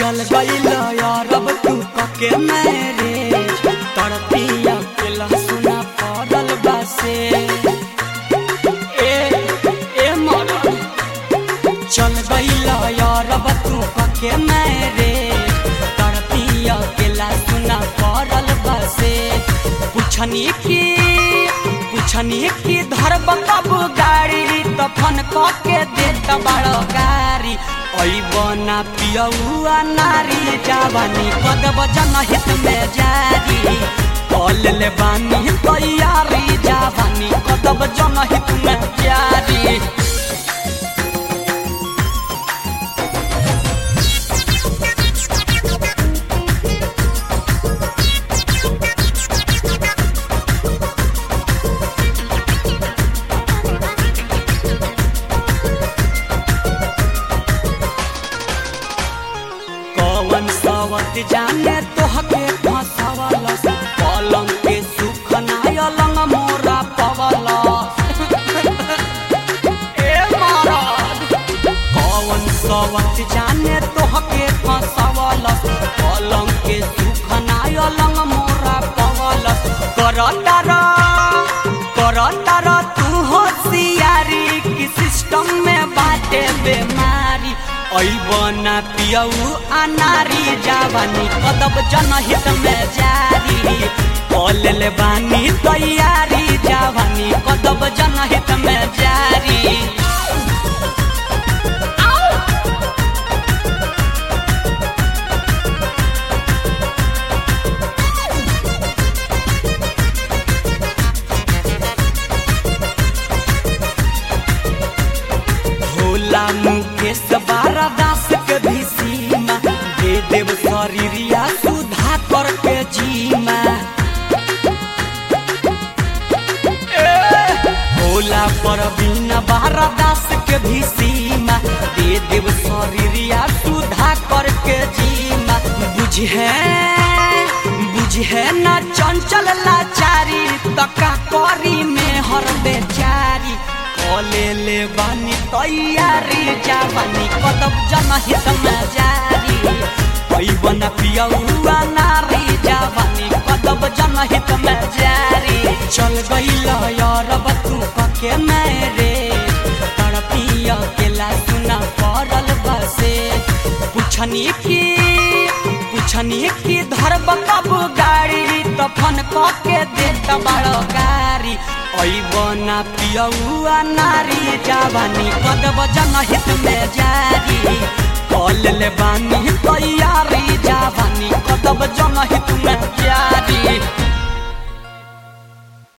चल गईल यारब तू कके मैरे तड़पिया के लहसुना पड़ल बासे ए ए मरद चल गईल यारब तू कके मैरे तड़पिया के लहसुना पड़ल बासे पुछनी की पुछनी की धरब कब गाड़ी तफन कके देत बड़ गाड़ी ऐबना पियौआ नारी जावानी कदब जनहित में जारी कल ले बानी तैयारी जावानी कदब जनहित में जारी कौन सावत जाने तोहके फंसावलस पलंग के सुख नाय लंग मोरा पवला ए महाराज कौन सावत जाने तोहके फंसावलस पलंग के सुख नाय लंग मोरा पवलस करता र करता र तू होशियारी की सिस्टम में बाटे बेमारी ऐबना पियऊ अनारी जावानी कदब जनहित में जारी कल ले बानी तैयारी जावानी कदब जनहित में जारी भोला मुकेश बारा दास के भी सीमा दे देव शरीरिया सुधा करके जीमा ए, भोला पर बिना बारा दास के भी सीमा दे देव शरीरिया सुधा करके जीमा बुझे बुझे न चंचल लाचारी तका करी में हर बेचारी कले ले बानी तैयारी जावानी कदब जनहित में जारी पैबन पियौआ नारी जावानी कदब जनहित में जारी चल गईल यारब तू कके मेरे तड़पिया के सुना पड़ल बसे पुछनी की पुछनी की धरब कब गाड़ी तफन कके देत बड़ गाड़ी ऐबना पियौआ नारी जावानी कदब जनहित में जारी कल ले बानी